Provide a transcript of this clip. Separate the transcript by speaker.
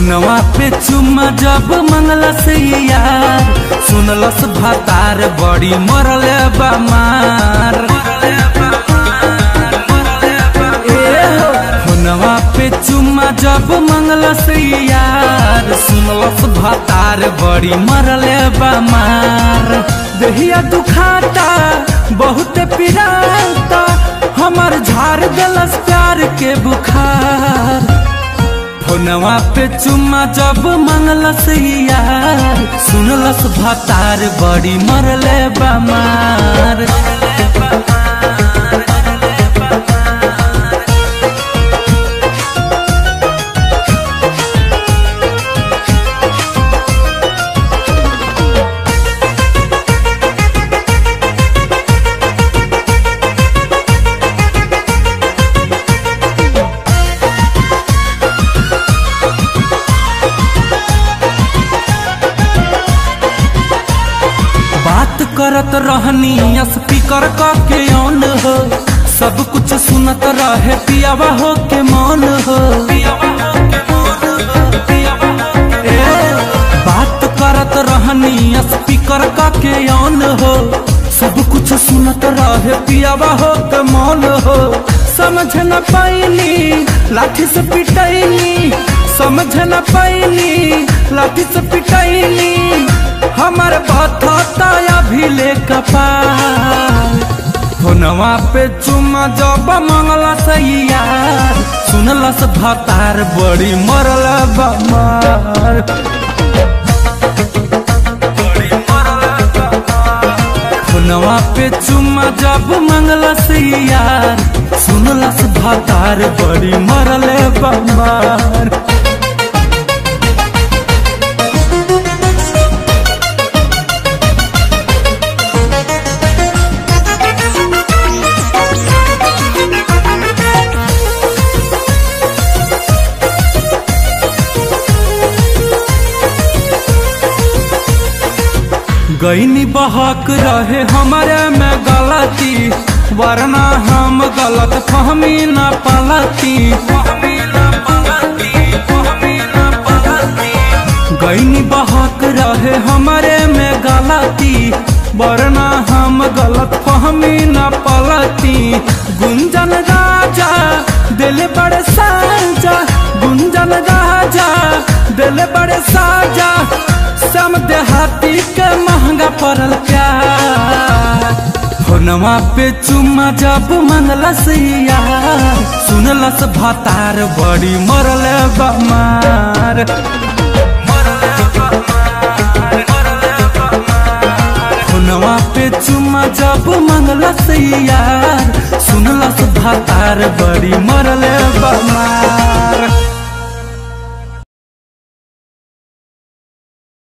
Speaker 1: फोनवा पे चुम्मा जब मंगला से यार सुनलस भातार बड़ी मरल बमार ए हो, फोनवा पे चुम्मा जब मंगला से यार सुनलस भातार बड़ी मरल बमार दहिया दुखाता बहुत पिराता हमर झाड़ दिलस प्यार के बुखार फोनवा पे चुम्मा जब मंगलस यार सुनलस भातार बड़ी मरले बमार बात करत रहनी स्पीकर क के ऑन हो सब कुछ सुनत रहे पियावा हो के मौन हो ए, बात करत रहनी स्पीकर क के ऑन हो सब कुछ सुनत रहे पियावा हो के मौन हो समझ न पाइनी लाठी से पिटैनी समझ न पाइनी लाठी से पिटैनी हमर बथता अभी ले कपार फोनवा पे चुम्मा जब मंगला सैया सुनलस भतार बड़ी मरल बमार फोनवा पे चुम्मा जब मंगला सैया सुनलस भतार बड़ी मरल बमार गईनी बहक रहे हमारे में गलती वरना हम गलत फहमी न पलती गईनी बहक रहे हमारे में गलती वरना हम गलत फहमी न पलती गुंजन राजा दिल बड़े साजा गुंजन राजा दिल बड़े साजा सम देहाती के महंगा पड़ल प्यार फोनवा पे चुम्मा जब मंगलस यार सुनलस भातार बड़ी मरल बमार फोनवा पे चुम्मा जब मंगलस यार सुनलस भातार बड़ी मरल बमार